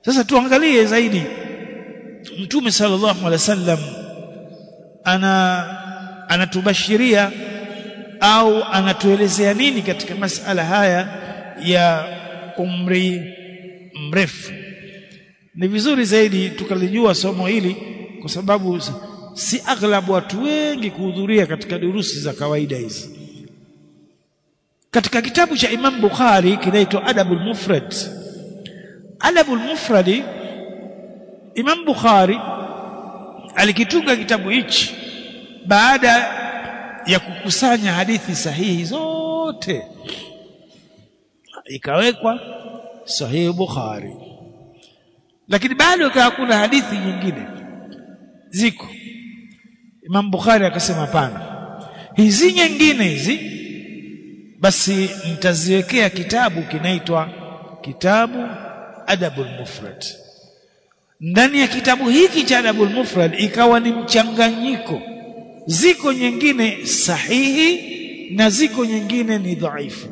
sasa tuangalie zaidi mtume sallallahu alaihi wasallam ana anatubashiria au anatuelezea nini katika masala haya ya umri mrefu ni vizuri zaidi tukalijua somo hili kwa sababu si aghlabu watu wengi kuhudhuria katika durusi za kawaida hizi katika kitabu cha Imam Bukhari kinaitwa Adabul Mufrad Adabul Mufradi Imam Bukhari alikitunga kitabu hichi baada ya kukusanya hadithi sahihi zote ikawekwa sahihi Bukhari lakini bado ikawa kuna hadithi nyingine ziko Imam Bukhari akasema hapana hizi nyingine hizi basi nitaziwekea kitabu kinaitwa kitabu Adabul Mufrad ndani ya kitabu hiki cha Adabul Mufrad ikawa ni mchanganyiko ziko nyingine sahihi na ziko nyingine ni dhaifu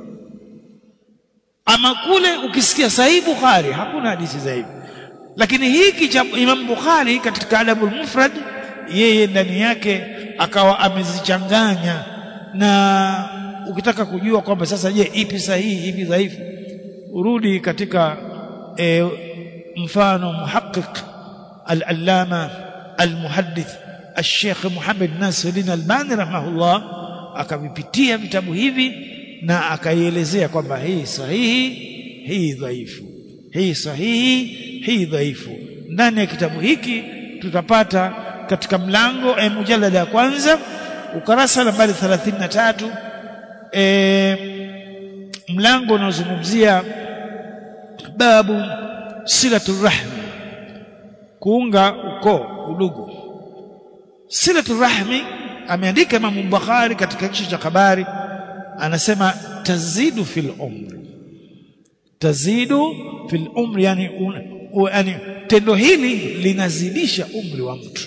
ama kule ukisikia sahihi Bukhari hakuna hadithi za hivyo lakini hiki cha Imam Bukhari katika Adabul Mufrad yeye ndani yake akawa amezichanganya na ukitaka kujua kwamba sasa je ipi sahihi ipi dhaifu urudi katika e, mfano muhaqqiq al-allama al-muhaddith al-sheikh Muhammad Nasiruddin Albani rahimahullah akavipitia vitabu hivi na akaielezea kwamba hii sahihi hii dhaifu hii sahihi hii dhaifu ndani ya kitabu hiki tutapata katika mlango e, mujallada ya kwanza ukarasa nambari 33 e, mlango unaozungumzia babu silatul rahmi kuunga ukoo udugu silatul rahmi ameandika Imam Bukhari katika kichwa cha habari anasema tazidu fil umri tazidu fil umri yani, un, u, yani tendo hili linazidisha umri wa mtu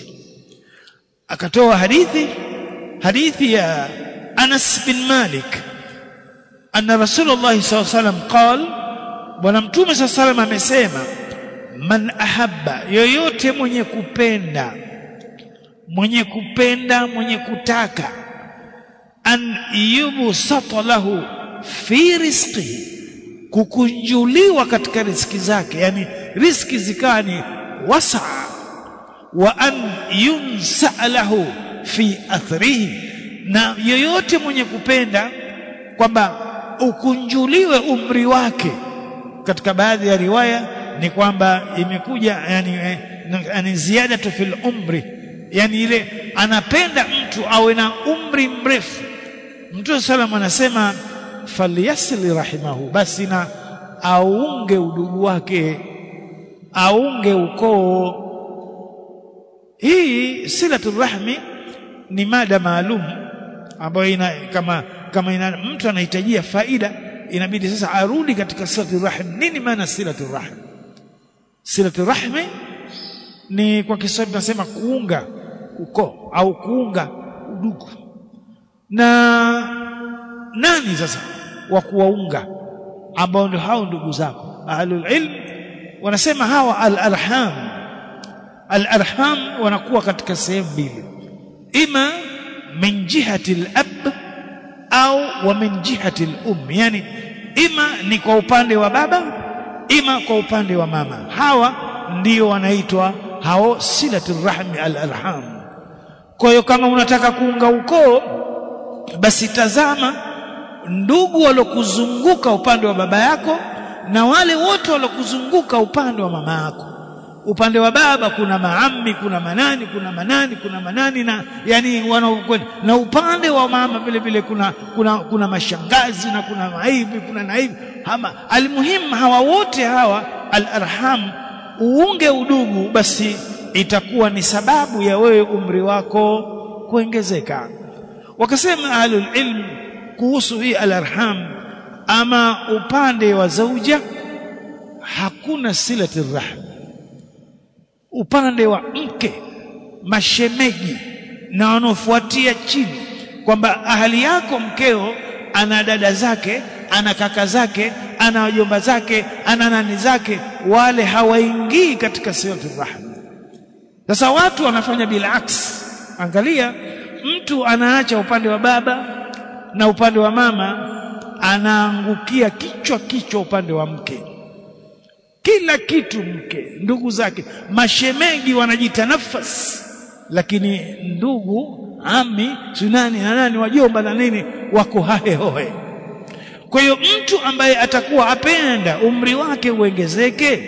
akatoa hadithi hadithi ya Anas bin Malik anna Rasulullah sallallahu alaihi wasallam qal bwana mtume sallallahu alaihi wasallam amesema man ahabba yoyote mwenye kupenda mwenye kupenda mwenye kutaka an yubsata lahu fi rizqihi kukunjuliwa katika riski zake yani riski zikawa ni wasaa wa an yunsa lahu fi athrihi na yoyote mwenye kupenda kwamba ukunjuliwe umri wake katika baadhi ya riwaya ni kwamba imekuja yani, yani ziada fil umri yani ile anapenda mtu awe na umri mrefu Mtume salam anasema falyasli rahimahu basi na aunge udugu wake aunge ukoo hii silatul rahmi ni mada maalum ambayo ina kama kama ina, mtu anahitajia faida inabidi sasa arudi katika silatul rahmi nini maana silatul rahmi silatul rahmi ni kwa Kiswahili tunasema kuunga ukoo au kuunga udugu na nani sasa wa kuwaunga ambao ndio hao ndugu zako ahlul ilm wanasema hawa al-arham al-arham wanakuwa katika sehemu mbili ima min jihati al-ab au wa min jihati al-um yani ima ni kwa upande wa baba ima kwa upande wa mama hawa ndio wanaitwa hao silatul rahmi al-arham kwa hiyo kama unataka kuunga ukoo basi tazama ndugu walokuzunguka upande wa baba yako na wale wote walokuzunguka upande wa mama yako upande wa baba kuna maammi kuna manani kuna manani kuna manani na yani wanaokwenda na upande wa mama vile vile kuna kuna kuna mashangazi na kuna maibi kuna naibi hama almuhimu hawa wote hawa alarham uunge udugu basi itakuwa ni sababu ya wewe umri wako kuongezeka wakasema ahlul ilm kuhusu hii alarham ama upande wa zauja hakuna silati rahm upande wa mke mashemeji na wanaofuatia chini kwamba ahali yako mkeo ana dada zake ana kaka zake ana wajomba zake ana nani zake wale hawaingii katika silatul rahim sasa watu wanafanya bilaks angalia mtu anaacha upande wa baba na upande wa mama anaangukia kichwa kichwa upande wa mke kila kitu mke ndugu zake mashemegi wanajitanafas lakini ndugu ami sunani na nani wajomba na nini wako hahe hohe kwa hiyo mtu ambaye atakuwa apenda umri wake uongezeke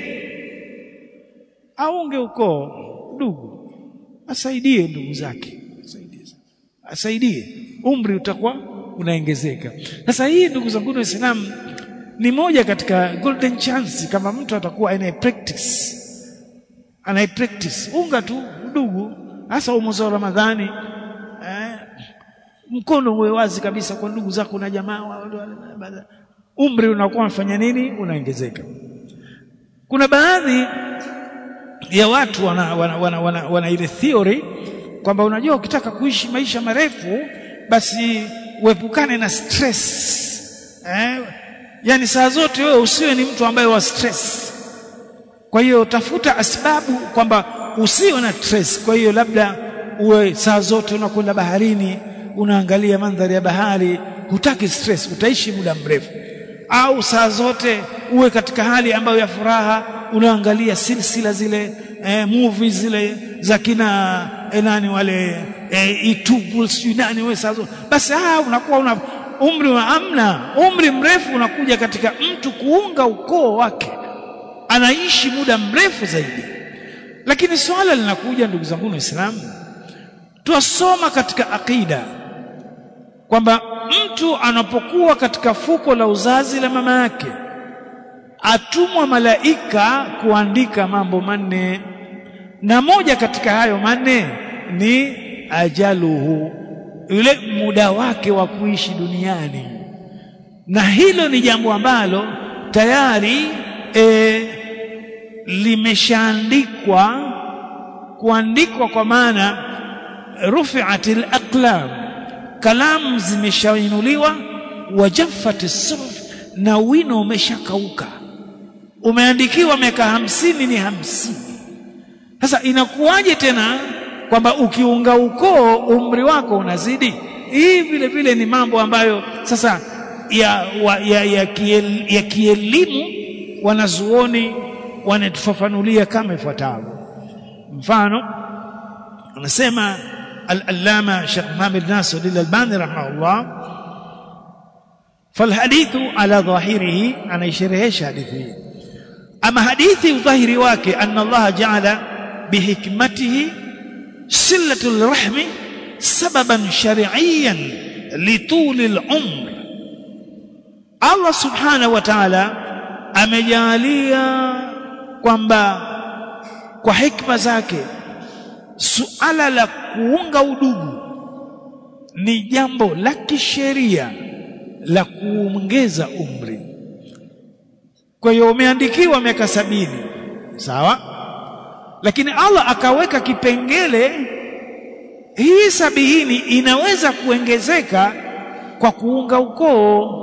aunge ukoo ndugu asaidie ndugu zake asaidie asaidie umri utakuwa unaongezeka sasa hii ndugu zangu waislamu ni moja katika golden chance kama mtu atakuwa anaye practice anaye practice unga tu ndugu hasa mwezi wa Ramadhani eh, mkono uwe wazi kabisa kwa ndugu zako na jamaa umri unakuwa unafanya nini unaongezeka kuna baadhi ya watu wana, wana, wana, wana, wana ile theory kwamba unajua ukitaka kuishi maisha marefu basi uepukane na stress eh? yani saa zote wewe usiwe ni mtu ambaye wa stress kwa hiyo tafuta asbabu kwamba usiwe na stress kwa hiyo labda uwe saa zote unakwenda baharini unaangalia mandhari ya bahari hutaki stress utaishi muda mrefu au saa zote uwe katika hali ambayo ya furaha unaangalia silsila zile eh, movies zile za kina eh, nani wale eh, itubu sijui nani wewe saa zote basi ah unakuwa una umri wa amna umri mrefu unakuja katika mtu kuunga ukoo wake anaishi muda mrefu zaidi lakini swala linakuja ndugu zangu waislamu twasoma katika akida kwamba mtu anapokuwa katika fuko la uzazi la mama yake atumwa malaika kuandika mambo manne na moja katika hayo manne ni ajaluhu yule muda wake wa kuishi duniani na hilo ni jambo ambalo tayari e, limeshaandikwa kuandikwa kwa maana rufi'atil aqlam kalamu zimeshainuliwa wajaffat suhuf na wino umeshakauka umeandikiwa miaka hamsini ni hamsini sasa inakuwaje tena kwamba ukiunga ukoo umri wako unazidi hii vile vile ni mambo ambayo sasa ya, wa, ya, ya, kiel, ya kielimu wanazuoni wanatufafanulia kama ifuatavyo mfano anasema al-allama Sheikh Muhammad Nasir al-Albani rahimahullah فالحديث على ظاهره انا يشرحش حديثه اما حديث ظاهري wake ان الله جعل بحكمته صله الرحم سببا شرعيا لطول العمر Allah subhanahu wa ta'ala amejalia kwamba kwa hikma zake suala la kuunga udugu ni jambo la kisheria la kuongeza umri kwa hiyo umeandikiwa miaka sabini sawa lakini Allah akaweka kipengele hii sabini inaweza kuongezeka kwa kuunga ukoo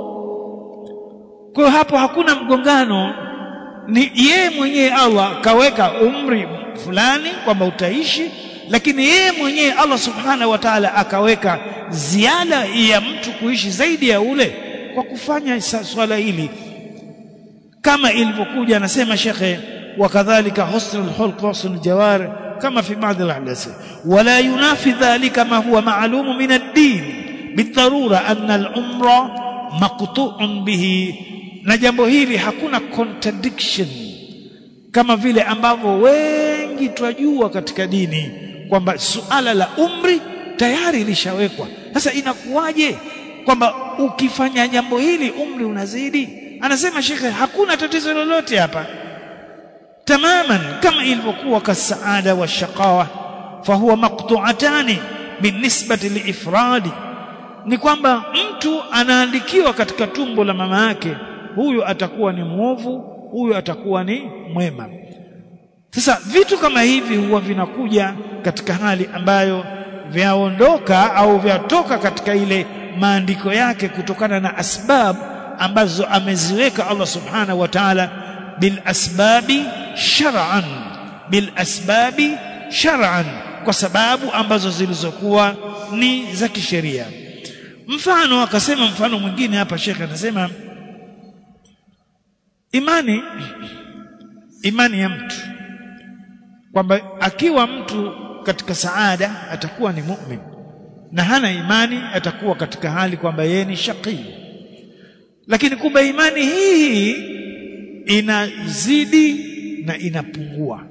kwa hiyo hapo hakuna mgongano ni yeye mwenyewe Allah kaweka umri fulani kwamba utaishi lakini yeye mwenyewe Allah subhanahu wa ta'ala akaweka ziada ya mtu kuishi zaidi ya ule kwa kufanya swala hili kama ilivyokuja anasema shekhe wakadhalika husnul khulq husnul jawar kama fi baadhi al-ahdath wala yunafi dhalika ma huwa ma'lum min ad-din bidharura anna al-umra maqtu'un bihi na jambo hili hakuna contradiction kama vile ambavyo wengi twajua katika dini kwamba suala la umri tayari lishawekwa sasa inakuwaje kwamba ukifanya jambo hili umri unazidi anasema shekhe hakuna tatizo lolote hapa tamaman kama ilivyokuwa kasaada wa shaqawa fahuwa maqtu'atani binisbati liifradi ni kwamba mtu anaandikiwa katika tumbo la mama yake huyu atakuwa ni mwovu huyu atakuwa ni mwema sasa vitu kama hivi huwa vinakuja katika hali ambayo vyaondoka au vyatoka katika ile maandiko yake kutokana na asbab ambazo ameziweka Allah subhanahu wa ta'ala bil asbabi shar'an bil asbabi shar'an kwa sababu ambazo zilizokuwa ni za kisheria mfano akasema mfano mwingine hapa shekhe anasema imani imani ya mtu kwamba akiwa mtu katika saada atakuwa ni mu'min na hana imani atakuwa katika hali kwamba yeye ni shaqi lakini kumbe imani hii inazidi na inapungua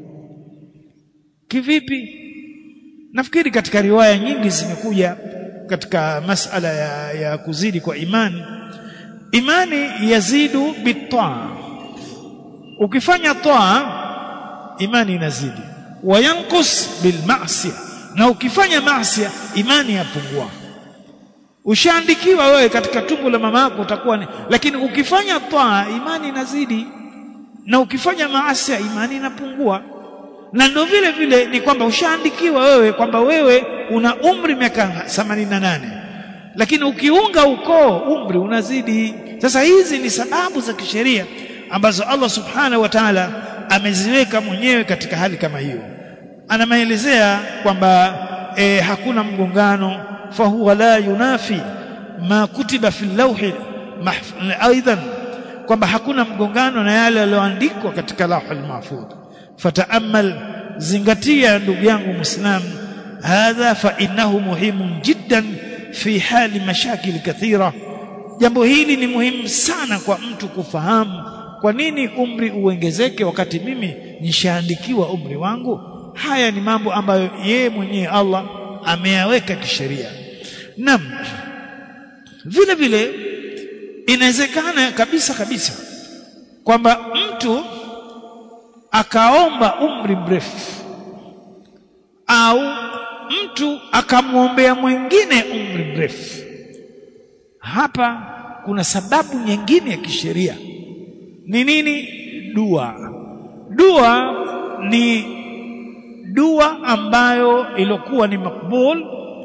kivipi nafikiri katika riwaya nyingi zimekuja katika masala ya, ya kuzidi kwa imani imani yazidu bitaa ukifanya taa imani inazidi wayankus bilmasia na ukifanya masia imani yapungua ushaandikiwa wewe katika tumbo la mama yako utakuwa ni lakini ukifanya taa imani inazidi na ukifanya maasi imani inapungua na ndio vile vile ni kwamba ushaandikiwa wewe kwamba wewe una umri miaka 88 lakini ukiunga ukoo umri unazidi sasa hizi ni sababu za kisheria ambazo Allah subhanahu wa ta'ala ameziweka mwenyewe katika hali kama hiyo anamaelezea kwamba e, hakuna mgongano fahuwa la yunafi ma kutiba fi lawhi aidan kwamba hakuna mgongano na yale yaliyoandikwa katika lawhul mahfudh fataamal zingatia ndugu yangu muislam hadha fa innahu muhimun jiddan fi hali mashakil kathira jambo hili ni muhimu sana kwa mtu kufahamu kwa nini umri uongezeke wakati mimi nishaandikiwa umri wangu haya ni mambo ambayo yeye mwenyewe Allah ameyaweka kisheria nam vile vile inawezekana kabisa kabisa kwamba mtu akaomba umri mrefu au mtu akamwombea mwingine umri mrefu hapa kuna sababu nyingine ya kisheria ni nini dua dua ni dua ambayo ilikuwa ni makbul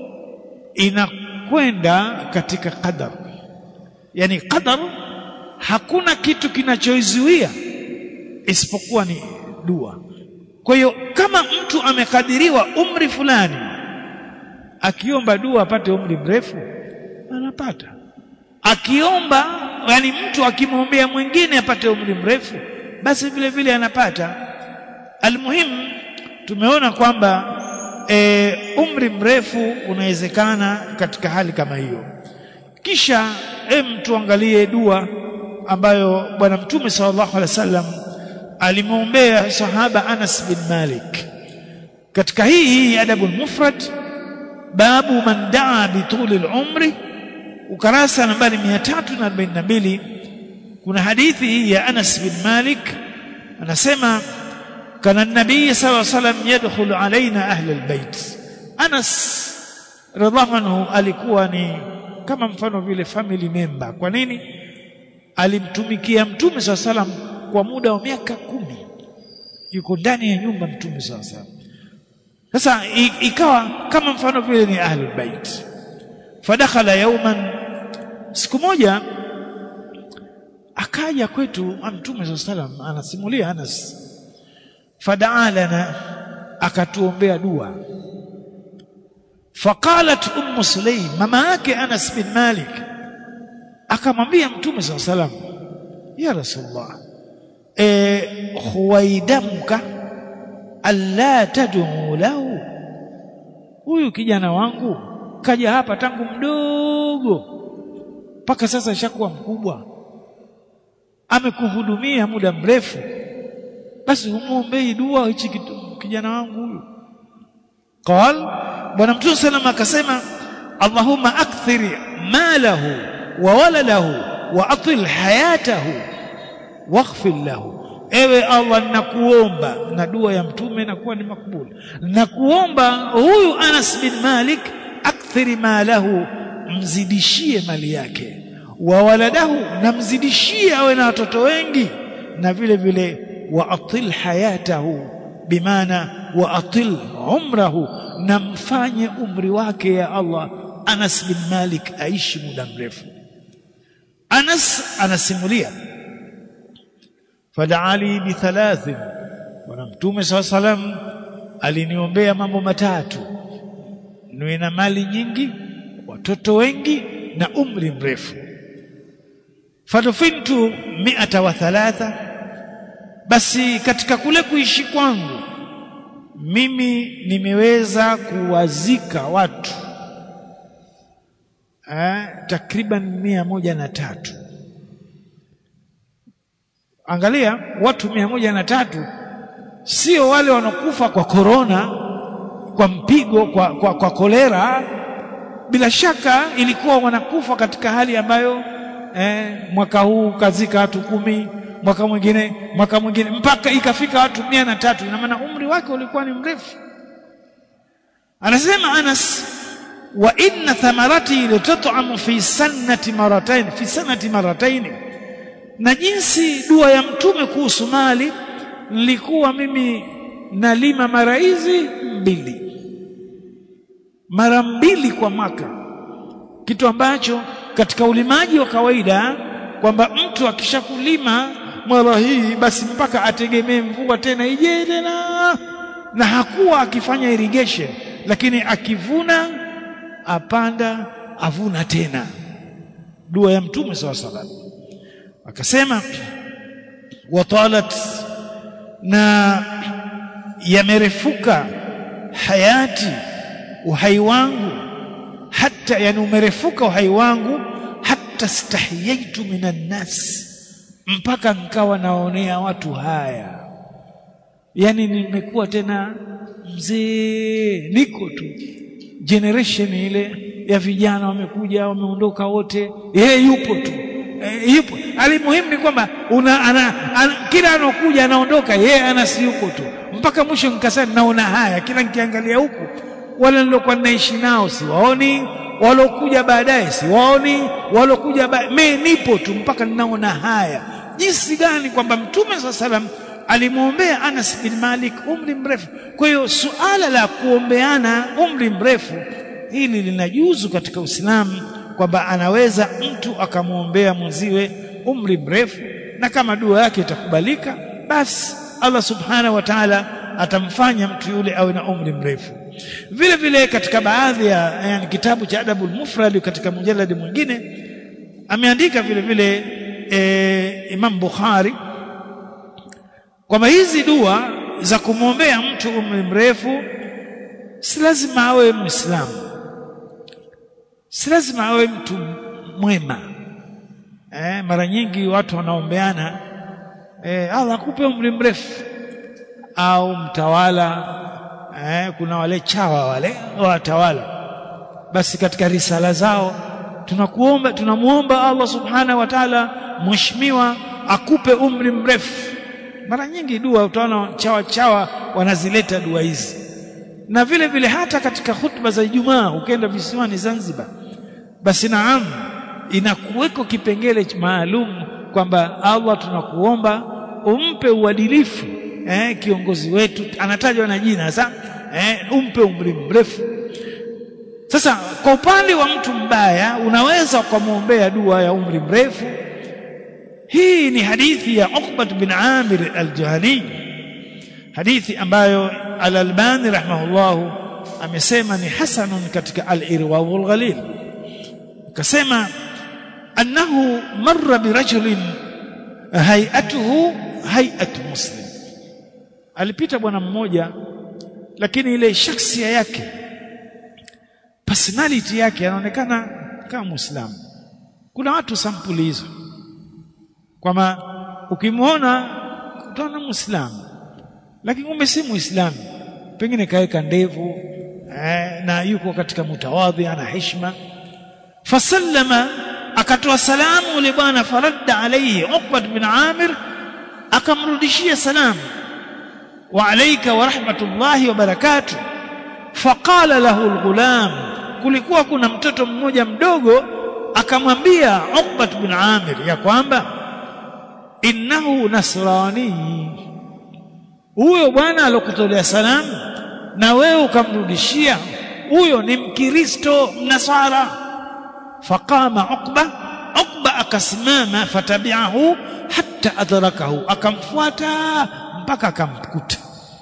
inakwenda katika qadar yani qadar hakuna kitu kinachoizuia isipokuwa ni dua kwa hiyo kama mtu amekadiriwa umri fulani akiomba dua apate umri mrefu anapata akiomba yani mtu akimwombea mwingine apate umri mrefu basi vile vile anapata almuhimu tumeona kwamba e, umri mrefu unawezekana katika hali kama hiyo kisha em tuangalie dua ambayo bwana mtume sallallahu alaihi wasallam alimwombea sahaba Anas bin Malik katika hii hii adabu mufrad babu man daa bituli al-umri ukarasa nambari 342 kuna hadithi hii ya Anas bin Malik anasema kana nabii sallallahu alaihi wasallam yadkhulu alaina ahli albayt Anas radhiallahu anhu alikuwa ni kama mfano vile family member kwa nini alimtumikia mtume sallallahu alaihi wasallam kwa muda wa miaka kumi yuko ndani ya nyumba mtume sallallahu alaihi wasallam sasa ikawa kama mfano vile ni ahli albayt fadakhala yawman siku moja akaja kwetu mtume sallallahu alaihi wasallam anasimulia Anas fadaa lana akatuombea dua faqalat ummu sulaim mama yake Anas bin Malik akamwambia mtume sallallahu alaihi wasallam ya rasulullah e huwaidamka alla tad'u lahu huyu kijana wangu kaja hapa tangu mdogo mpaka sasa ishakuwa mkubwa amekuhudumia muda mrefu basi humuombei dua hichi kijana wangu huyu qal bwana mtume sallam akasema allahumma akthir malahu wa waladahu wa atil hayatahu waghfir lahu ewe Allah nakuomba na dua ya mtume inakuwa ni makbul nakuomba huyu Anas bin Malik akthiri malahu mzidishie mali yake wa waladahu na mzidishie awe na watoto wengi na vile vile wa atil hayatahu bimaana wa atil umrahu na mfanye umri wake ya Allah Anas bin Malik aishi muda mrefu Anas anasimulia fadaali bi thalathin bwana mtume saw salam aliniombea mambo matatu niwe na mali nyingi watoto wengi na umri mrefu fadufintu miata wa thalatha basi katika kule kuishi kwangu mimi nimeweza kuwazika watu eh, takriban mia moja na tatu angalia watu mia moja na tatu sio wale wanakufa kwa korona kwa mpigo kwa, kwa, kwa kolera bila shaka ilikuwa wanakufa katika hali ambayo eh, mwaka huu kazika watu kumi mwaka mwingine mwaka mwingine mpaka ikafika watu mia na tatu ina maana umri wake ulikuwa ni mrefu anasema Anas wa inna thamarati litat'amu fi sanati maratayn fi sanati maratayn na jinsi dua ya mtume kuhusu mali nilikuwa mimi nalima mara hizi mbili mara mbili kwa mwaka kitu ambacho katika ulimaji wa kawaida kwamba mtu akishakulima mara hii basi mpaka ategemee mvua tena ije tena na hakuwa akifanya irrigation lakini akivuna apanda avuna tena dua ya mtume saw salam akasema watalat na yamerefuka hayati uhai wangu hata yani umerefuka uhai wangu hata stahiyaitu minan nas mpaka nikawa naonea watu haya yani nimekuwa tena mzee niko tu generation ile ya vijana wamekuja wameondoka wote yeye yupo tu e, yupo alimuhimu ni kwamba una ana, ana, kila anokuja anaondoka yeye anasi yupo tu mpaka mwisho nikasema naona haya kila nikiangalia huku wale nilokuwa naishi nao siwaoni walokuja baadaye siwaoni walokuja mimi nipo tu mpaka ninaona haya jinsi gani kwamba mtume saa salam alimwombea Anas bin Malik umri mrefu kwa hiyo suala la kuombeana umri mrefu hili linajuzu katika Uislamu kwamba anaweza mtu akamwombea mwenziwe umri mrefu na kama dua yake itakubalika basi Allah subhanahu wa ta'ala atamfanya mtu yule awe na umri mrefu vile vile katika baadhi ya yani kitabu cha Adabul Mufrad katika mjaladi mwingine ameandika vile vile e, Imam Bukhari kwamba hizi dua za kumwombea mtu umri mrefu si lazima awe Muislamu si lazima awe mtu mwema eh, mara nyingi watu wanaombeana eh, Allah akupe umri mrefu au mtawala eh, kuna wale chawa wale watawala basi katika risala zao tunakuomba tunamuomba Allah subhanahu wa ta'ala mheshimiwa akupe umri mrefu mara nyingi dua utaona chawa chawa wanazileta dua hizi na vile vile hata katika hutuba za Ijumaa ukienda visiwani Zanzibar basi naam inakuweko kipengele maalum kwamba Allah tunakuomba umpe uadilifu eh, kiongozi wetu anatajwa na jina sasa eh, umpe umri mrefu sasa kwa upande wa mtu mbaya unaweza ukamwombea dua ya umri mrefu hii ni hadithi ya Uqbat bin Amir al-Juhani hadithi ambayo al-Albani rahimahullah amesema ni hasanun katika al-Irwa wal-Ghalil akasema annahu marra birajulin hay'atuhu hay'at muslim alipita bwana mmoja lakini ile shakhsia yake personality yake anaonekana kama muislamu kuna watu sampuli hizo kwamba ukimwona utaona muislamu lakini kumbe si muislamu pengine kaweka ndevu eh, na yuko katika mutawadhi ana heshima fasallama akatoa salamu yule bwana faradda alayhi Uqbat bin Amir akamrudishia salamu wa alayka wa rahmatullahi wa barakatuh faqala lahu alghulam kulikuwa kuna mtoto mmoja mdogo akamwambia Uqbat bin Amir ya kwamba innahu nasrani huyo bwana alokutolea salamu na wewe ukamrudishia huyo ni mkristo mnasara faqama uqba Uqba akasimama fatabi'ahu hatta adrakahu akamfuata mpaka akamkuta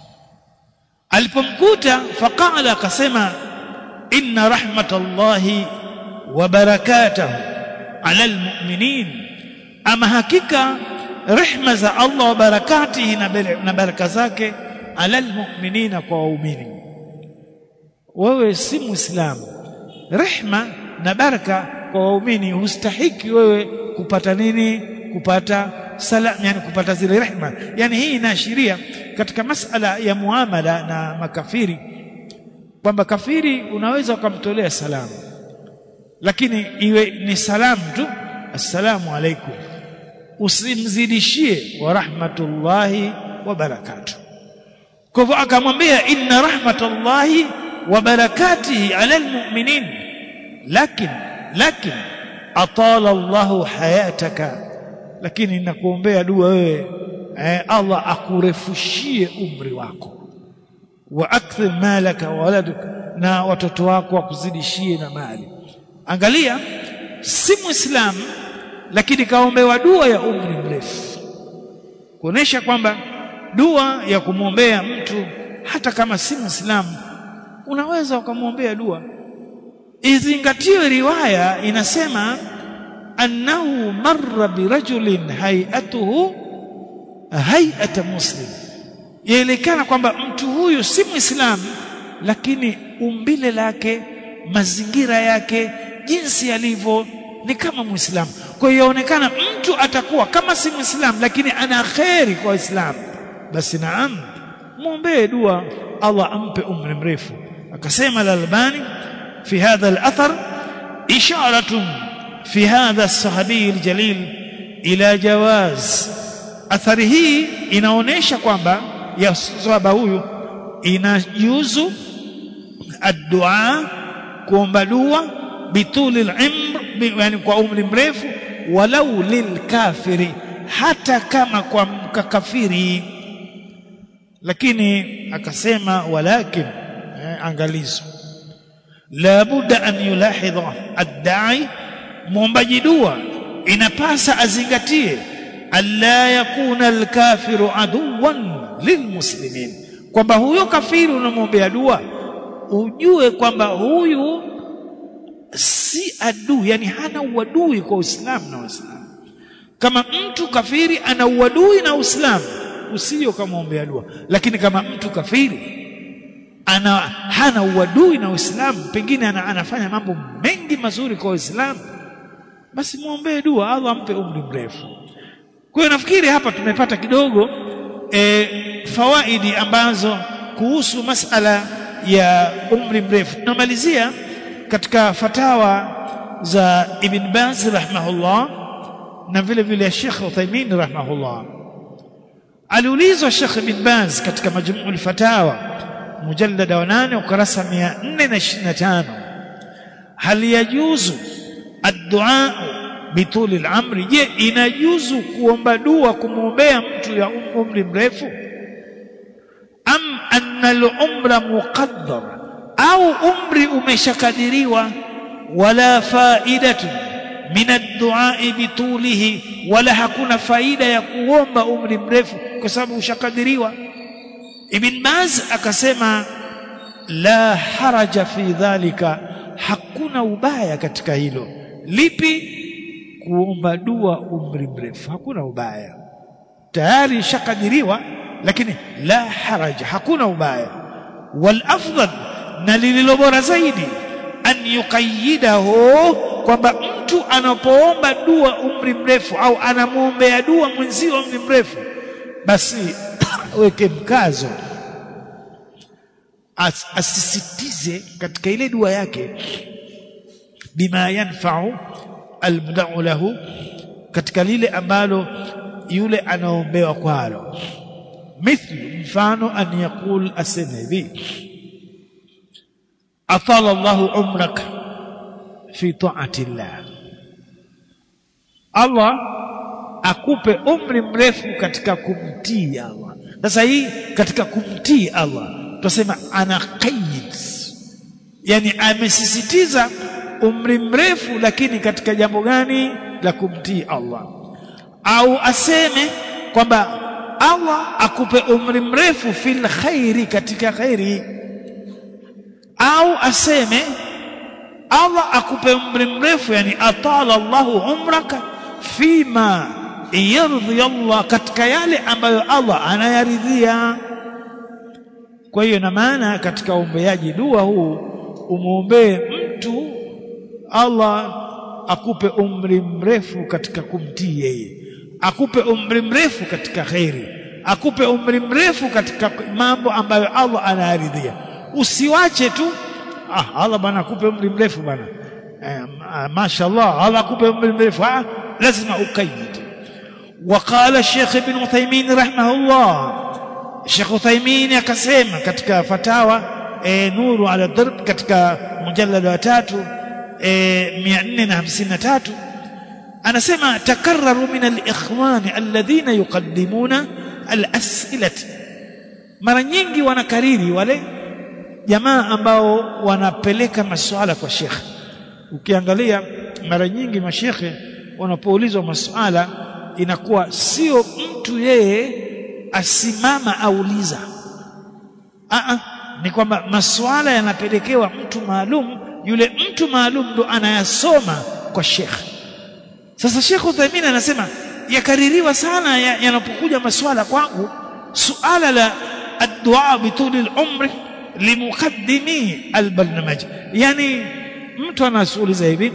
alipomkuta faqala akasema inna rahmatallahi wa barakatahu ala almu'minin ama hakika rehma za Allah wa barakatihi na baraka zake ala almu'minina kwa waumini wewe si muislamu rehma na baraka kwa waumini hustahiki wewe kupata nini kupata salam yani kupata zile rehma yani hii inaashiria katika masala ya muamala na makafiri kwamba kafiri unaweza ukamtolea salamu lakini iwe ni salamu tu assalamu alaikum usimzidishie wa rahmatullahi wa barakatuh kwa hivyo akamwambia inna rahmatullahi wa barakatihi ala almu'minin lakin lakin atala Allahu hayataka lakini nakuombea dua wewe eh, Allah akurefushie umri wako wa akthir malaka wa waladuk na watoto wako wakuzidishie na mali angalia si muislamu lakini kaombewa dua ya umri mrefu kuonesha kwamba dua ya kumwombea mtu hata kama si muislamu unaweza ukamwombea dua izingatiwe riwaya inasema annahu marra birajulin hay'atuhu hay'ata muslim yaelekana kwamba mtu huyu si muislamu lakini umbile lake mazingira yake jinsi alivyo ni kama muislamu kwa hiyo yaonekana mtu atakuwa kama si muislamu lakini ana kheri kwa waislamu basi naam muombee dua Allah ampe umri mrefu akasema al-Albani fi hadha al-athar isharatun fi hadha as-sahabi al-jalil ila jawaz athari hii inaonesha kwamba ya sahaba huyu inajuzu ad-du'a kuomba dua bituli al-umr yani kwa umri mrefu walau lilkafiri hata kama kwa mkakafiri lakini akasema walakin eh, angalizo la budda an yulahidha ad-da'i muombaji dua inapasa azingatie alla yakuna al-kafiru aduwan lilmuslimin kwamba huyo kafiri unamwombea dua ujue kwamba huyu si adui yani hana uadui kwa Uislamu na Waislamu kama mtu kafiri ana uadui na Uislamu usije ukamwombea dua lakini kama mtu kafiri ana hana uadui na Uislamu pengine ana, anafanya mambo mengi mazuri kwa Uislamu basi muombee dua Allah ampe umri mrefu kwa hiyo nafikiri hapa tumepata kidogo e, fawaidi ambazo kuhusu masala ya umri mrefu tunamalizia katika fatawa za Ibn Baz rahimahullah na vile vile Sheikh Uthaymeen rahimahullah aliulizwa Sheikh Ibn Baz katika majmu'ul fatawa mujallada wa 8 ukurasa 425 hal yajuzu ad-du'a bituli al-amri je inajuzu kuomba dua kumwombea mtu ya umri mrefu am anna al-umra muqaddar au umri umeshakadiriwa wala faidatu min ad-du'a bitulihi wala hakuna faida ya kuomba umri mrefu kwa sababu ushakadiriwa Ibn Baz akasema la haraja fi dhalika hakuna ubaya katika hilo lipi kuomba dua umri mrefu hakuna ubaya tayari ishakadiriwa lakini la haraja hakuna ubaya wal afdal na lililo bora zaidi an yuqayyidahu kwamba mtu anapoomba dua umri mrefu au anamwombea dua mwenzio umri mrefu basi weke mkazo As, asisitize katika ile dua yake bima yanfa'u almud'u lahu katika lile ambalo yule anaombewa kwalo mithlu mfano an yaqul asema hivi atala Allahu umrak fi ta'ati Allah Allah akupe umri mrefu katika kumtii Allah sasa hii katika kumtii Allah tunasema ana qayyid yani amesisitiza umri mrefu lakini katika jambo gani la kumtii Allah au aseme kwamba Allah akupe umri mrefu fil khairi katika khairi au aseme Allah akupe umri mrefu yani atala Allahu umraka fima yardhi Allah katika yale ambayo Allah anayaridhia kwa hiyo na maana katika uombeaji dua huu umuombee mtu Allah akupe umri mrefu katika kumtii yeye akupe umri mrefu katika khairi akupe umri mrefu katika mambo ambayo Allah anayaridhia usiwache tu ah Allah bwana akupe umri mrefu bwana eh, mashaallah Allah akupe umri mrefu ah lazima ukaid وقال الشيخ ابن عثيمين رحمه الله الشيخ عثيمين akasema katika fatawa e, nuru ala darb katika mujallada wa tatu e, 453 anasema takarraru min al-ikhwan alladhina yuqaddimuna al-as'ilati mara nyingi wanakariri wale jamaa ambao wanapeleka masuala kwa shekhe ukiangalia mara nyingi mashekhe wanapoulizwa masuala inakuwa sio mtu yeye asimama auliza a ni kwamba masuala yanapelekewa mtu maalum yule mtu maalum ndo anayasoma kwa shekhe sasa Sheikh Uthaymeen anasema yakaririwa sana yanapokuja ya masuala kwangu suala la ad-du'a bituli al-umri limuqaddimi al-barnamaj yani mtu anasuuliza hivi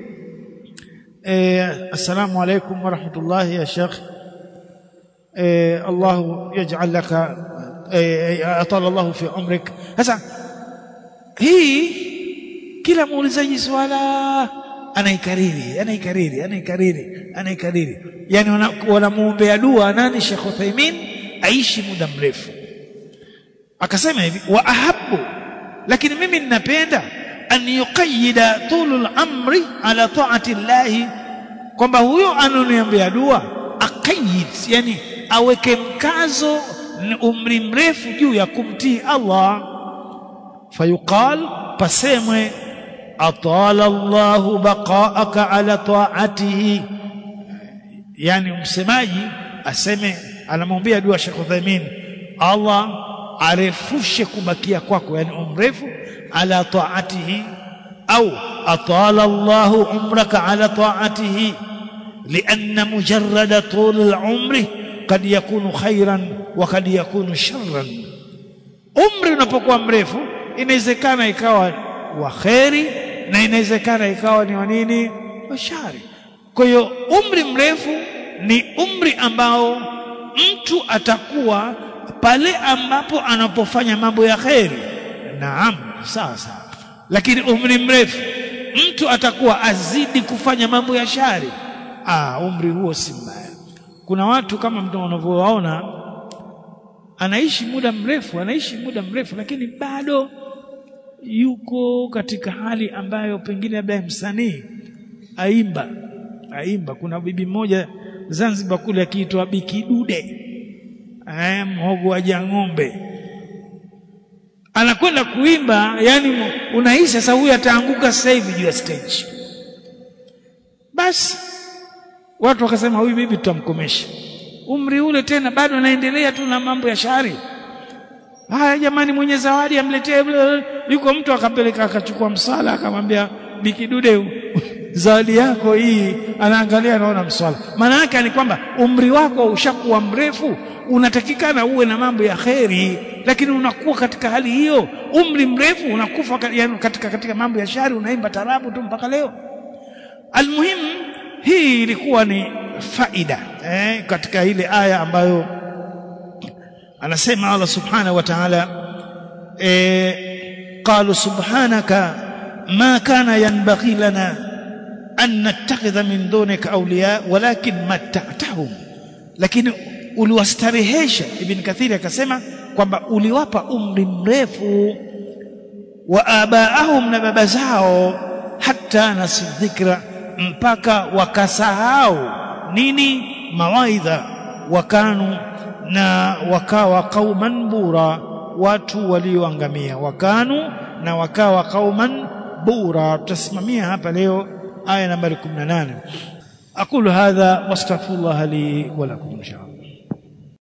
eh assalamu alaykum wa rahmatullahi ya Sheikh eh Allah yaj'al laka atala Allah fi umrik sasa hii kila muulizaji swala anaikariri anaikariri anaikariri anaikariri yani wanamuombea dua nani Sheikh Uthaymeen aishi muda mrefu akasema hivi wa ahabbu lakini mimi ninapenda an yuqayyida tulul amri ala ta'ati llahi kwamba huyo anoniombea dua aqayyid yani aweke mkazo umri mrefu juu ya kumtii Allah fayuqal pasemwe atala Allahu baqaaka ala ta'atihi yani msemaji aseme anamwambia dua Sheikh Uthaymeen Allah arefushe kubakia kwako yani umrefu ala ta'atihi au atala Allahu umraka ala ta'atihi لأن مجرد طول العمر قد يكون خيرا وقد يكون شرا umri unapokuwa mrefu inawezekana ikawa wa kheri na inawezekana ikawa ni wa nini wa shari kwa hiyo umri mrefu ni umri ambao mtu atakuwa pale ambapo anapofanya mambo ya kheri naam sawa sawa lakini umri mrefu mtu atakuwa azidi kufanya mambo ya shari ah umri huo si mbaya kuna watu kama mtu unavyowaona anaishi muda mrefu anaishi muda mrefu lakini bado yuko katika hali ambayo pengine labda msanii aimba aimba kuna bibi mmoja Zanzibar kule akiitwa Bikidude eh mhogo wa jang'ombe anakwenda kuimba yani unahisi sasa huyu ataanguka sasa hivi juu ya stage basi watu wakasema huyu bibi tutamkomesha umri ule tena bado anaendelea tu na mambo ya shari haya jamani mwenye zawadi amletee yuko mtu akapeleka akachukua msala akamwambia bikidude zawadi yako hii anaangalia anaona mswala maana yake ni kwamba umri wako ushakuwa mrefu unatakikana uwe na mambo ya kheri lakini unakuwa katika hali hiyo umri mrefu unakufa yani katika katika mambo ya shari unaimba tarabu tu mpaka leo almuhimu hii ilikuwa ni faida eh, katika ile aya ambayo anasema Allah subhanahu wa ta'ala eh, qalu subhanaka ma kana yanbaghi lana an nattakhidha min dunika awliya walakin matta'tahum lakini uliwastarehesha ibn kathiri akasema kwamba uliwapa umri mrefu wa abaahum na baba zao hata nasidhikra mpaka wakasahau nini mawaidha wakanu na wakawa qauman bura watu walioangamia wakanu na wakawa qauman bura tutasimamia hapa leo aya nambari 18 aqulu hadha wastaghfirullah li wa lakum inshallah